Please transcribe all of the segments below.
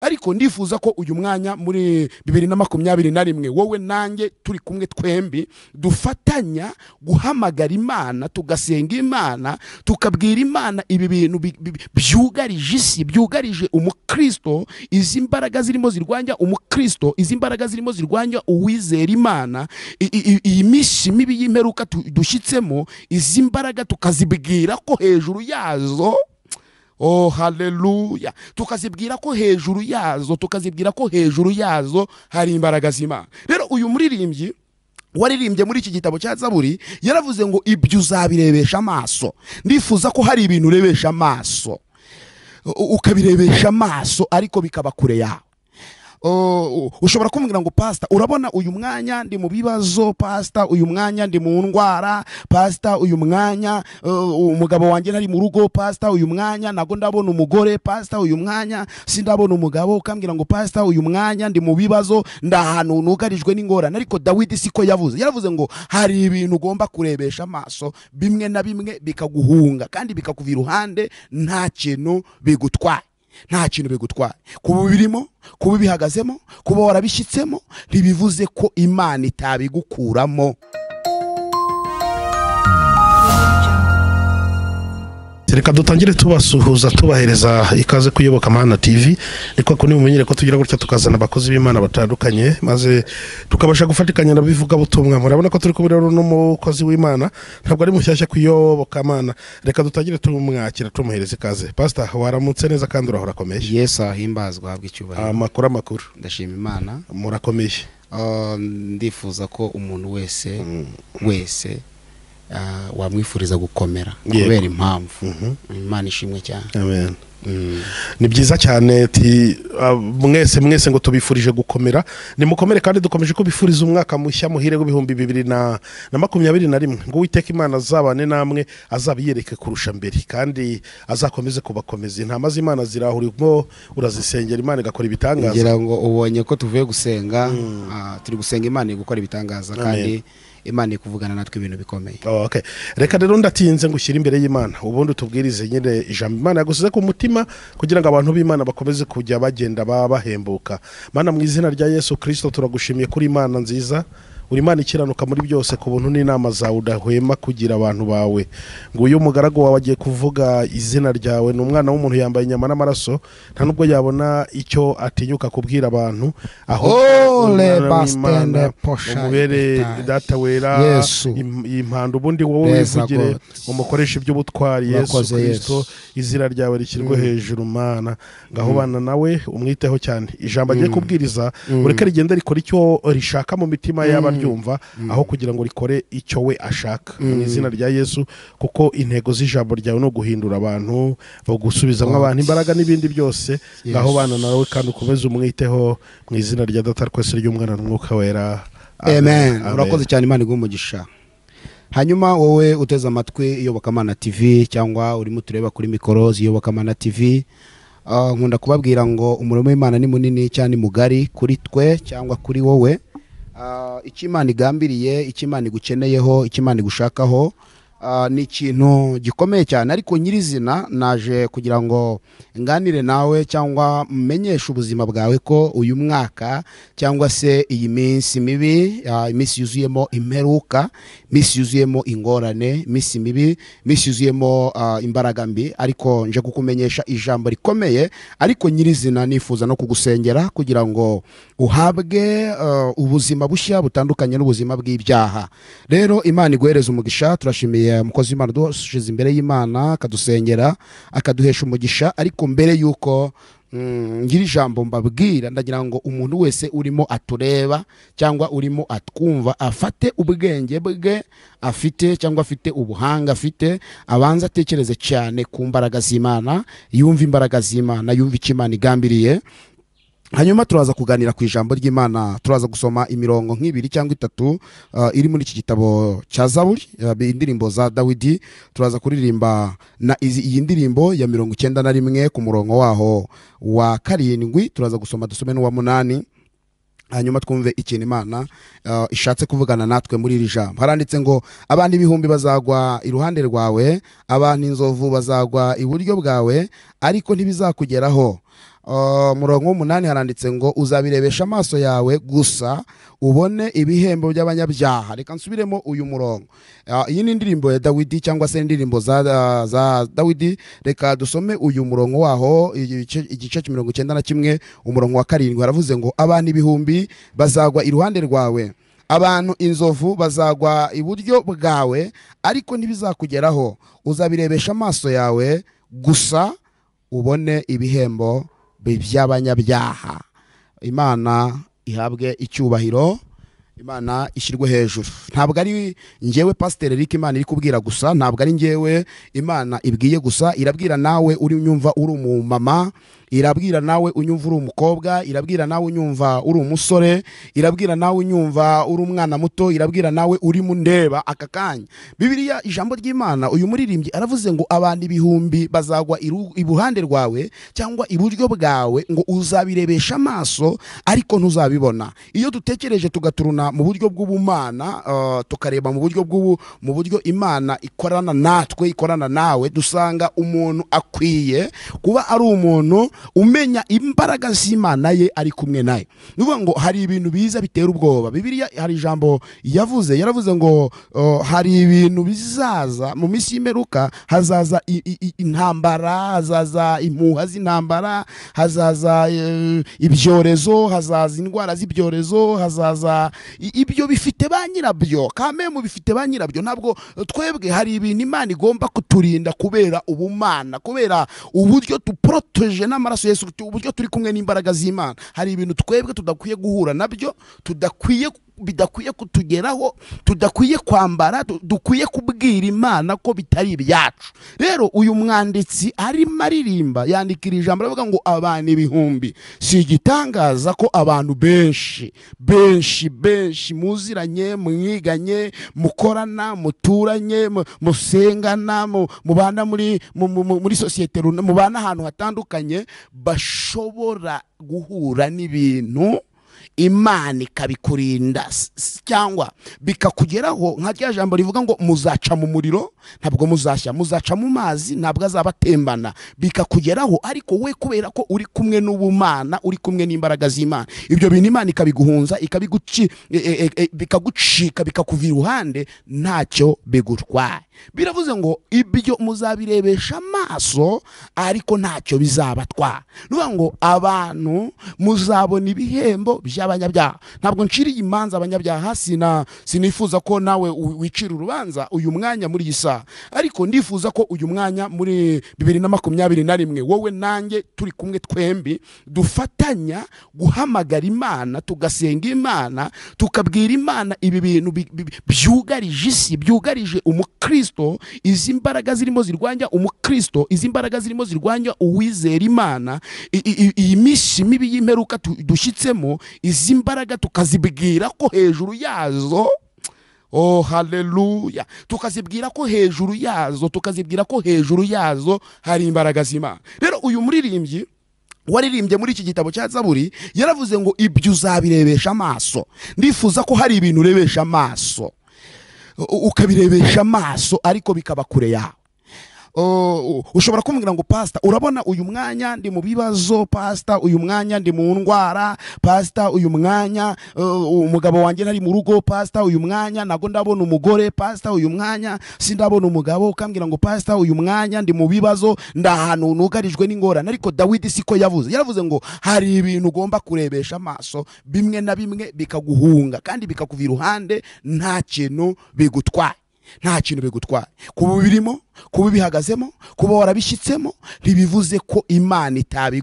ariko ndifuza ko uyu mwanya muri bibiri na makumyabiri na rimwe wowe nanjye turi kumwe twembi dufatanya guhamagara imana tugasenga imana tukabwira imana ibi bintu bi- bi- byugarije isi byugarije umukristo izi mbaraga zirimo zirwanya umukristo izi mbaraga zirimo zirwanya uwizera imana I- i- i- iyi minsi mibi y'imperuka tu- dushyitsemo izi mbaraga tukazibwira ko hejuru yazo Oh haleluya tukazibwira ko hejuru yazo tukazibwira ko hejuru yazo hari imbaraga z'Imana rero uyu muririmbyi waririmbye muri iki gitabo cya zaburi yaravuze ngo ibyo uzabirebesha amaso ndifuza ko hari ibintu urebesha amaso u- ukabirebesha amaso ariko bikaba kure yawe Oh, ushobora kumbwira ngo pasita urabona uyu mwanya ndi mu bibazo pasita uyu mwanya ndi mu ndwara pasita uyu mwanya uh, umugabo wanjye ntari mu rugo pasita uyu mwanya nabwo ndabona umugore pasita uyu mwanya sindabona umugabo ukambwira ngo pasita uyu mwanya ndi mu bibazo ndi ahantu nugarijwe n'ingorane ariko dawidi siko yavuze yaravuze ngo hari ibintu ugomba kurebesha amaso bimwe na bimwe bikaguhunga kandi bikakuva iruhande nta kintu bigutwaye nta kintu bigutwaye kuba ubirimo kuba ubihagazemo kuba warabishyitsemo ntibivuze ko imana itabigukuramo reka dutangire tubasuhuza tubahereza ikaze kuyoboka mana tv niko kundi mumenyere ko tugira gutya tukazana abakozi b'imana batandukanye maze tukabasha gufatikanya na bivugabutumwa murabona ko turi kumwe rero n'umukozi w'imana ntabwo ari mushyashya kuyoboka mana reka dutangire tumwakira tumuhereza ikaze pasita waramutse neza kandi urahora akomeye yesu ahimbazwa ahabwa icyubahiro amakuru amakuru ndashima imana murakomeye Ah, ndifuza ko umuntu wese wese ah, wamwifuriza gukomera Yego. kubera impamvu imana ishimwe cyane amen Mm. ni byiza cyane ti ah, mwese mwese ngo tubifurije gukomera nimukomere kandi dukomeje kubifuriza umwaka mushya muhire w'ibihumbi bibiri na na makumyabiri na rimwe ngo uwiteka imana azabane namwe azabiyereke kurusha mbere kandi azakomeze kubakomeza intama z'imana zirahurimo urazisengera imana igakora ibitangaza ngira ngo ubonye ko tuvuye gusenga ah, turi gusenga imana iri gukora ibitangaza kandi imana iri kuvugana natwe ibintu bikomeye Oh, okay. reka rero ndatinze ngo ushyire imbere y'imana ubundi utubwirize nyine ijambo imana yagusize ku mutima kugira ngo abantu b'imana bakomeze kujya bagenda ba- bahembuka mana mu izina rya yesu kirisito turagushimiye kuri imana nziza uri imana ikiranuka muri byose ku buntu n'inama zawe udahwema kugira abantu bawe ngo uyu mugaragu wawe agiye kuvuga izina ryawe ni umwana w'umuntu yambaye inyama n'amaraso nta nubwo yabona icyo atinyuka kubwira abantu aho Ole bastende posha umubere ibetai. data wera Yesu. im- impanda ubundi wowe Beza wivugire God. umukoresha iby'ubutwari yesu Urakoze, kirisito izina ryawe rishyirwe hejuru mana ngaho bana nawe umwiteho cyane ijambo agiye kubwiriza ureke rigenda rikora icyo rishaka mu mitima y'abaryumva aho kugira ngo rikore icyo we ashaka mu izina rya yesu kuko intego z'ijambo ryawe ni uguhindura abantu gusubizamo abantu imbaraga n'ibindi byose ngaho bana nawe kandi ukomeze umwiteho mu izina rya data twese ry'umwana n'umwuka wera amen urakoze cyane imana iguha umugisha hanyuma wowe uteze amatwi iyobokamana tv cyangwa urimo tureba kuri mikoro z'iyobokamana tv ah, nkunda kubabwira ngo umurimo w'imana ni munini cyangwa ni mugari kuri twe cyangwa kuri wowe Ah, icyo imana igambiriye icyo imana igukeneyeho icyo imana igushakaho ah, ni ikintu gikomeye cyane ariko nyirizina naje kugira ngo nganire nawe cyangwa menyeshe ubuzima bwawe ko uyu mwaka cyangwa se iyi minsi mibi ah, iminsi yuzuyemo imperuka iminsi yuzuyemo ingorane iminsi mibi iminsi yuzuyemo ah, imbaraga mbi ariko nje kukumenyesha ijambo rikomeye ariko nyirizina nifuza no kugusengera kugira ngo uhabwe uh, ubuzima bushya butandukanye n'ubuzima bw'ibyaha rero imana iguhereza umugisha turashimiye umukozi w'imana dushyize imbere y'imana akadusengera akaduhesha umugisha ariko mbere y'uko mm, ngira ijambo mbabwira ndagira ngo umuntu wese urimo atureba cyangwa urimo atwumva afate ubwenge bwe afite cyangwa afite ubuhanga afite abanza atekereze cyane ku mbaraga z'imana yumva imbaraga z'imana yumva icyo imana igambiriye hanyuma turaza kuganira ku ijambo ry'imana turaza gusoma imirongo nk'ibiri cyangwa itatu uh, iri muri iki gitabo cya zaburi uh, indirimbo za dawidi turaza kuririmba na izi, iyi ndirimbo ya mirongo icyenda na rimwe ku murongo waho wa karindwi turaza gusoma dusome n'uwa munani hanyuma twumve ikintu imana uh, ishatse kuvugana natwe muri iri jambo haranditse ngo abantu ibihumbi bazagwa iruhande rwawe abantu inzovu bazagwa iburyo bwawe ariko ntibizakugeraho Uh, murongo w'umunani haranditse ngo uzabirebesha amaso yawe gusa ubone ibihembo by'abanyabyaha reka nsubiremo uyu murongo Ah, iyi ni indirimbo ya dawidi cyangwa se indirimbo za, za- za dawidi reka dusome uyu murongo waho igice igice cya mirongo icyenda na kimwe umurongo wa karindwi haravuze ngo abantu ibihumbi bazagwa iruhande rwawe abantu inzovu bazagwa iburyo bwawe ariko ntibizakugeraho uzabirebesha amaso yawe gusa ubone ibihembo bi- by'abanyabyaha imana ihabwe icyubahiro imana ishyirwe hejuru ntabwo ari ngewe pasiteri eric imana iri kubwira gusa ntabwo ari ngewe imana ibwiye gusa irabwira nawe uri unyumva uri umumama irabwira nawe unyumva uri umukobwa irabwira nawe unyumva uri umusore irabwira nawe unyumva uri umwana muto irabwira nawe uri mundeba aka kanya bibiliya ijambo ry'imana uyu muririmbyi aravuze ngo abantu ibihumbi bazagwa iru- iruhande rwawe cyangwa iburyo bwawe ngo uzabirebesha amaso ariko ntuzabibona iyo dutekereje tugaturuna mu buryo bw'ubumana uh, tukareba mu buryo bw'ubu mu buryo imana ikorana natwe ikorana nawe dusanga umuntu akwiye kuba ari umuntu umenya imbaraga z'imana ye ari kumwe nayo ni ukuvuga ngo hari ibintu biza bitera ubwoba bibiliya hari ijambo yavuze yaravuze ngo uh, hari ibintu bizaza mu minsi y'imperuka hazaza i- i- i- intambara hazaza impuha z'intambara hazaza eh, ibyorezo hazaza indwara z'ibyorezo hazaza i- ibyo bifite ba nyirabyo kamemu bifite ba nyirabyo ntabwo twebwe hari ibintu imana igomba kuturinda kubera ubumana kubera uburyo duporoteje n'amaraso yesu uburyo turi kumwe n'imbaraga z'imana hari ibintu twebwe tudakwiye guhura nabyo tudakwiye bidakwiye kutugeraho tudakwiye kwambara du- dukwiye kubwira imana ko bitari ibyacu rero uyu mwanditsi arimo aririmba yandikira ijambo aravuga ngo abantu ibihumbi si igitangaza ko abantu benshi benshi benshi muziranye mwiganye mukorana muturanye mu- musengana mu- mubana muri mu- mu- mu- muri sosiyete runa- mubana ahantu hatandukanye bashobora guhura n'ibintu imana ikabikurinda s- s- cyangwa bikakugeraho nka rya jambo rivuga ngo muzaca mu muriro ntabwo muzashya muzaca mu mazi ntabwo azaba atembana bikakugeraho ariko we kubera ko uri kumwe n'ubumana uri kumwe n'imbaraga z'imana ibyo bintu imana ikabiguhunza ikabiguci e- e- e- bikagucika bikakuva iruhande ntacyo bigutwaye biravuze ngo ibyo muzabirebesha amaso ariko ntacyo bizabatwara ni ukuvuga ngo abantu muzabona ibihembo by'abanyabyaha ntabwo nciriye imanza abanyabyaha sina sinifuza ko nawe u- wicira urubanza uyu mwanya muri iyi saha ariko ndifuza ko uyu mwanya muri bibiri na makumyabiri na rimwe wowe nanjye turi kumwe twembi dufatanya guhamagara imana tugasenga imana tukabwira imana ibi bintu bi- bi- byugarije isi byugarije umukristo izi mbaraga zirimo zirwanya umukristo izi mbaraga zirimo zirwanya uwizera imana I- i- i- iyi minsi mibi y'imperuka tu- dushyitsemo izi mbaraga tukazibwira ko hejuru yazo Oh haleluya tukazibwira ko hejuru yazo tukazibwira ko hejuru yazo hari imbaraga z'imana rero uyu muririmbyi waririmbye muri iki gitabo cya zaburi yaravuze ngo ibyo uzabirebesha amaso ndifuza ko hari ibintu urebesha amaso u- ukabirebesha amaso ariko bikaba kure yawe Oh, ushobora kumbwira ngo pasita urabona uyu mwanya ndi mu bibazo pasita uyu mwanya ndi mu ndwara pasita uyu mwanya uh, umugabo wanjye ntari mu rugo pasita uyu mwanya nago ndabona umugore pasita uyu mwanya sindabona umugabo ukambwira ngo pasita uyu mwanya ndi mu bibazo ndi ahantu nugarijwe n'ingorane ariko dawidi siko yavuze yaravuze ngo hari ibintu ugomba kurebesha amaso bimwe na bimwe bikaguhunga kandi bikakuva iruhande nta kintu bigutwaye nta kintu bigutwaye kuba ubirimo kuba ubihagazemo kuba warabishyitsemo ntibivuze ko imana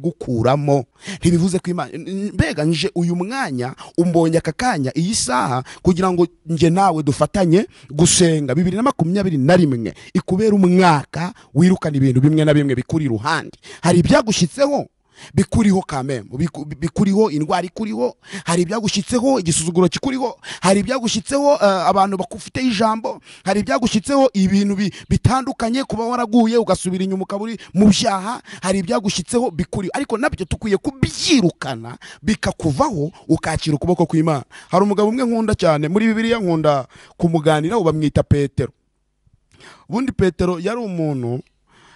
itabigukuramo ntibivuze ko imana n- n- mbega nje uyu mwanya umbonye aka kanya iyi saha kugira ngo nje nawe dufatanye gusenga bibiri na makumyabiri na rimwe ikubera umwaka wirukana ibintu bimwe na bimwe bikuri iruhande hari ibyagushyitseho bikuriho kamembo biku- bikuriho indwara ikuriho hari ibyagushyitseho igisuzuguro kikuriho hari ibyagushyitseho eh, abantu bakufiteho ijambo hari ibyagushyitseho ibintu bi- bitandukanye kuba waraguye ugasubira inyuma ukaba uri mu byaha hari ibyagushyitseho bikuriho ariko nabyo tukwiye kubyirukana bikakuvaho ukakira ukuboko kw'imana hari umugabo umwe nkunda cyane muri bibiliya nkunda kumuganiraho bamwita petero ubundi petero yari umuntu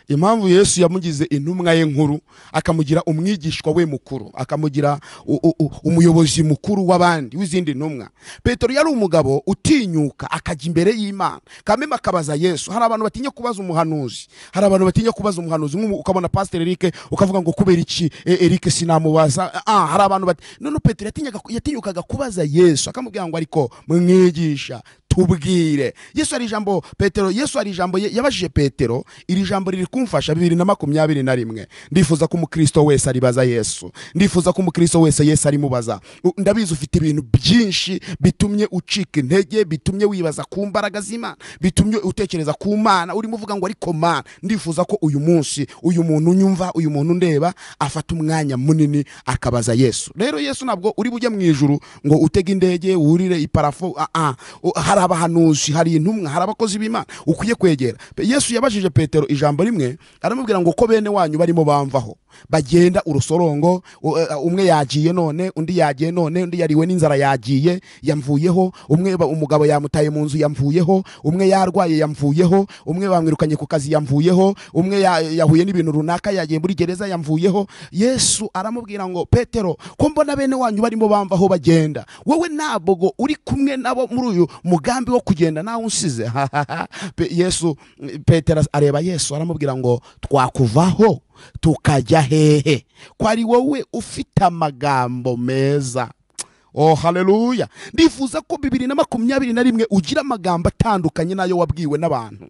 impamvu yesu yamugize intumwa ye nkuru akamugira umwigishwa we mukuru akamugira u- u- u- umuyobozi mukuru w'abandi w'izindi ntumwa petero yari umugabo utinyuka akajya imbere y'imana kameme akabaza yesu hari abantu batinya kubaza umuhanuzi hari abantu batinya kubaza umuhanuzi nk'ubu ukabona pasiteri erike ukavuga ngo kubera iki e, erike sinamubaza ah, hari abantu bati none petero yatinyaga- yatinyukaga kubaza yesu akamubwira ngo ariko mwigisha tubwire yesu hari ijambo petero yesu hari ijambo ye- yabajije petero iri jambo riri kumfasha bibiri na makumyabiri na rimwe ndifuza ko umukristo wese aribaza yesu ndifuza ko umukristo wese yesu arimubaza U- ndabizi ufite ibintu byinshi bitumye ucika intege bitumye wibaza ku mbaraga z'imana bitumye utekereza ku mana urimo uvuga ngo ariko mana ndifuza ko uyu munsi uyu muntu unyumva uyu muntu undeba afata umwanya munini akabaza yesu rero yesu ntabwo uri bujye mu ijuru ngo utege indege wurire iparafo ah, ah. U- hari abahanuzi hari intumwa hari abakozi b'imana ukwiye kwegera Pe- yesu yabajije petero ijambo rimwe aramubwira ngo ko bene wanyu barimo bamvaho bagenda urusorongo u- eh, umwe yagiye none undi yagiye none undi yariwe n'inzara yagiye yamvuyeho umwe ba- umugabo yamutaye mu nzu yamvuyeho umwe yarwaye yamvuyeho umwe bamwirukanye ku kazi yamvuyeho umwe ya- yahuye n'ibintu runaka yagiye muri gereza yamvuyeho yesu aramubwira ngo petero ko mbona bene wanyu barimo bamvaho bagenda wowe ntabwo uri kumwe nabo muri uyu mugambi wo kugenda nawe unsize hahaha Pe- yesu petero areba yesu aramubwira ngo twakuvaho tukajya hehe ko ari wowe ufite amagambo meza Oh, haleluya ndifuza ko bibiri na makumyabiri na rimwe ugira amagambo atandukanye n'ayo wabwiwe n'abantu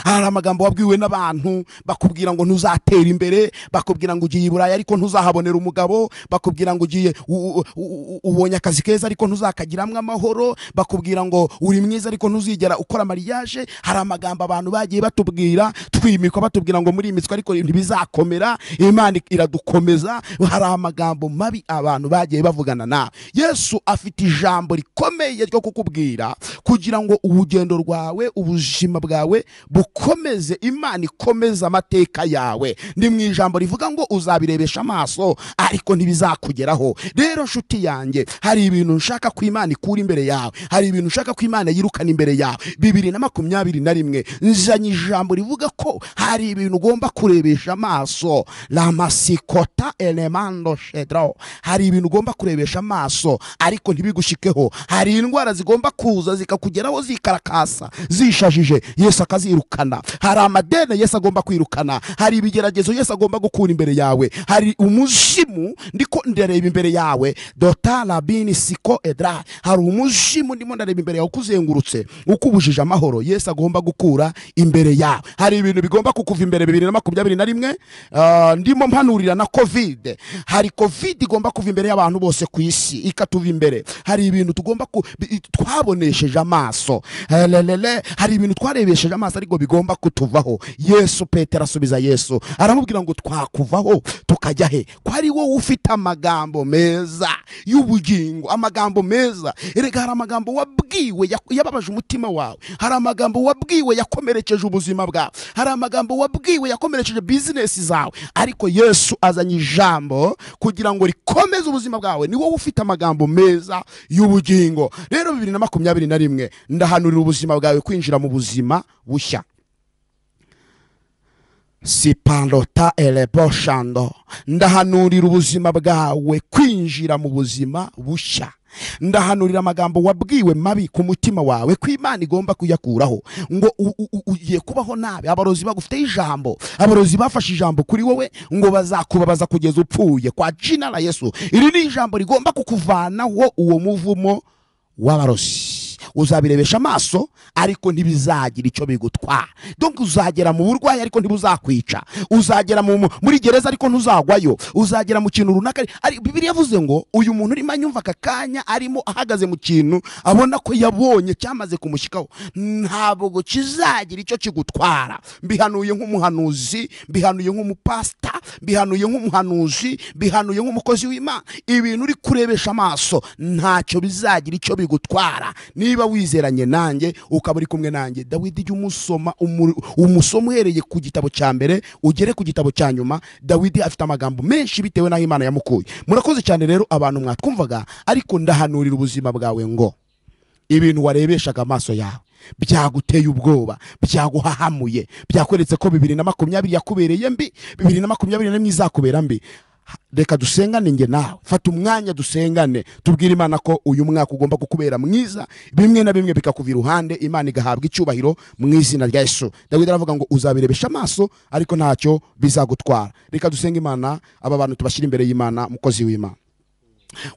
hari amagambo wabwiwe n'abantu bakubwira ngo ntuzatera imbere bakubwira ngo ugiye i burayi ariko ntuzahabonera umugabo bakubwira ngo ugiye u- u- u- ubonye akazi keza ariko ntuzakagiramo amahoro bakubwira ngo uri mwiza ariko ntuzigera ukora mariage hari amagambo abantu bagiye batubwira twimikwa batubwira ngo murimitswe ariko ntibizakomera imana iradukomeza hari amagambo mabi abantu bagiye bavugana nawe yesu afite ijambo rikomeye ryo kukubwira kugira ngo urugendo rwawe ubuzima bwawe bukomeze imana ikomeze amateka yawe ni mu ijambo rivuga ngo uzabirebesha amaso ariko ntibizakugeraho rero nshuti yanjye hari ibintu nshaka ko imana ikura imbere yawe hari ibintu nshaka ko imana yirukana imbere yawe bibiri na makumyabiri na rimwe nzanye ijambo rivuga ko hari ibintu ugomba kurebesha amaso ramasikota elemando shedro hari ibintu ugomba kurebesha amaso ariko ntibigushikeho hari indwara zigomba kuza zikakugeraho zikarakasa zishajije yesu akazirukana hari amadene yesu agomba kwirukana hari ibigeragezo yesu agomba gukura imbere yawe hari umuzimu ndiko ndareba imbere yawe dota labini siko edra hari umuzimu ndimo ndareba imbere yawe ukuzengurutse ukubujije amahoro yesu agomba gukura imbere yawe hari ibintu bigomba kukuva imbere bibiri na makumyabiri na rimwe ah, ndimo mpanurira na covid hari covid igomba kuva imbere y'abantu bose ku isi ikatuva imbere hari ibintu tugomba ku, bi- twabonesheje amaso Helelele, hari ibintu twarebesheje amaso ariko bigomba kutuvaho yesu petero asubiza yesu aramubwira ngo twakuvaho tukajya he ko ari wowe ufite amagambo meza y'ubugingo amagambo meza erega hari amagambo wabwiwe yak- yababaje umutima wawe hari amagambo wabwiwe yakomerekeje ubuzima bwawe hari amagambo wabwiwe yakomerekeje bizinesi zawe ariko yesu azanye ijambo kugira ngo rikomeze ubuzima bwawe ni wowe ufite amagambo meza y'ubugingo rero bibiri na makumyabiri na rimwe ndahanurira ubuzima bwawe kwinjira mu buzima bushya sipandota eleboshando ndahanurira ubuzima bwawe kwinjira mu buzima bushya ndahanurira amagambo wabwiwe mabi ku mutima wawe ko imana igomba kuyakuraho ngo u- u- u- ugiye kubaho nabi abarozi bagufiteho ijambo abarozi bafashe ijambo kuri wowe ngo bazakubabaza kugeza upfuye kwa jina la yesu iri ni ijambo rigomba kukuvanaho uwo muvumo w'abarozi uzabirebesha amaso ariko ntibizagira icyo bigutwara donc uzagera mu burwayi ariko ntibuzakwica uzagera mu, mu- muri gereza ariko ntuzagwayo uzagera mu kintu runaka ari bibiri yavuze ngo uyu muntu urimo anyumva aka kanya arimo ahagaze mu kintu abona ko yabonye cyamaze kumushyikaho ntabwo kizagira icyo kigutwara mbihanuye nk'umuhanuzi mbihanuye nk'umupasita mbihanuye nk'umuhanuzi mbihanuye nk'umukozi w'imana ibintu uri kurebesha amaso ntacyo bizagira icyo bigutwara niba wizeranye nanjye ukaba uri kumwe nanjye dawidi jya umusoma umuri- umusoma uhereye ku gitabo cya mbere ugere ku gitabo cya nyuma dawidi afite amagambo menshi bitewe n'aho imana yamukuye murakoze cyane rero abantu mwatwumvaga ariko ndahanurira ubuzima bwawe ngo ibintu warebeshaga amaso yawe byaguteye ubwoba byaguhahamuye byakweretse ko bibiri na makumyabiri yakubereye mbi bibiri na makumyabiri n'imwe izakubera mbi Ha- reka dusengane njye nawe fata umwanya dusengane tubwire imana ko uyu mwaka ugomba kukubera mwiza bimwe na bimwe bikakuva iruhande imana igahabwa icyubahiro mu izina rya yesu dawidi aravuga ngo uzabirebesha amaso ariko ntacyo bizagutwara reka dusenga imana aba bantu tubashyira imbere y'imana mukozi w'imana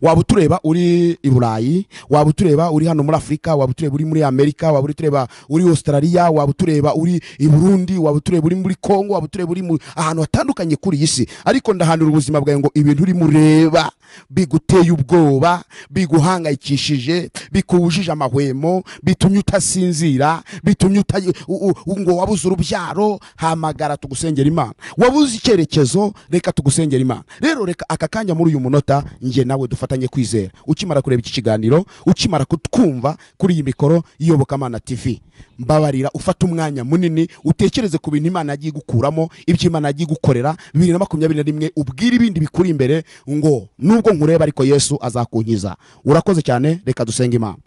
waba utureba uri i burayi waba utureba uri hano muri afurika waba utureba uri muri amerika waba utureba uri australia waba utureba uri i burundi waba utureba uri muri congo waba utureba uri mu- ahantu hatandukanye kuri iyi si ariko ndahanura ubuzima bwawe ngo ibintu urimo ureba biguteye ubwoba biguhangayikishije bikuwujije amahwemo bitumye utasinzira bitumye uta u- u- ngo wabuze urubyaro hamagara tugusengera imana wabuze icyerekezo reka tugusengera imana rero reka aka kanya muri uyu munota njye nawe dufatanye kwizera ukimara kureba iki kiganiro ukimara kutwumva kuri iyi mikoro y'iyobokamana tv mbabarira ufate umwanya munini utekereze ku bintu imana yagiye gukuramo ibyo imana yagiye gukorera bibiri na makumyabiri na rimwe ubwire ibindi bikuri imbere ngo nubwo nkureba ariko yesu azakunkiza urakoze cyane reka dusenge imana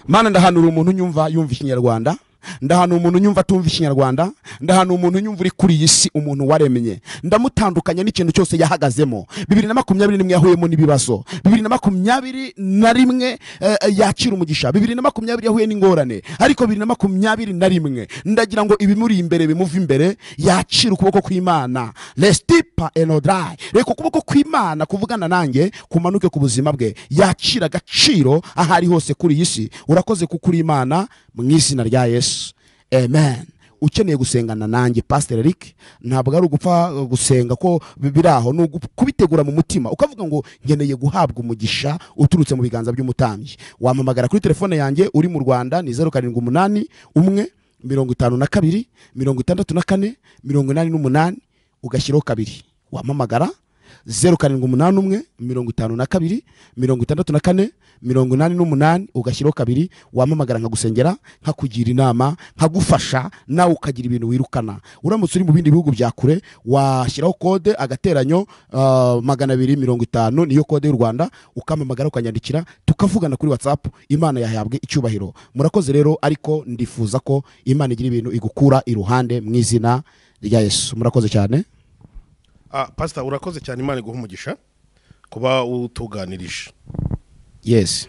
mana ndahanura umuntu unyumva yumva ikinyarwanda ndahanura umuntu unyumva atumva ikinyarwanda ndahanura umuntu unyumva uri kuri iyi si umuntu waremye ndamutandukanya n'ikintu cyose yahagazemo bibiri na makumyabiri n'imwe yahuyemo n'ibibazo bibiri na makumyabiri na rimwe eh, eh, yakira umugisha bibiri na makumyabiri yahuye n'ingorane ariko bibiri na makumyabiri na rimwe ndagira ngo ibimuri imbere bimuve imbere yakira ukuboko kw'imana resitipa enodarayi reka ukuboko kw'imana kuvugana nanjye kumanuke ku buzima bwe yakira agaciro aho ari hose kuri iyi si urakoze kuko uri imana mu izina rya yesu amen ukeneye gusengana nanjye pasiteri eric ntabwo ari ugupfa uh, gusenga ko bi- biri aho ni ugu- kubitegura mu mutima ukavuga ngo ngeneye guhabwa umugisha uturutse mu biganza by'umutambyi wampamagara kuri telefone yanjye uri mu rwanda ni zeru karindwi umunani umwe mirongo itanu na kabiri mirongo itandatu na kane mirongo inani n'umunani ugashyiraho kabiri wampamagara zeru karindwi umunani umwe mirongo itanu na kabiri mirongo itandatu na kane mirongo inani n'umunani ugashyiraho kabiri wampamagara nkagusengera nkakugira inama nkagufasha nawe ukagira ibintu wirukana uramutse uri mu bindi bihugu bya kure washyiraho kode agateranyo ah, magana abiri mirongo itanu niyo kode y'u rwanda ukampamagara ukanyandikira tukavugana kuri whatsapp imana yahabwe icyubahiro murakoze rero ariko ndifuza ko imana igira ibintu igukura iruhande mu izina rya yesu murakoze cyane Ah, pasita urakoze cyane imana iguha umugisha kuba utuganirije yes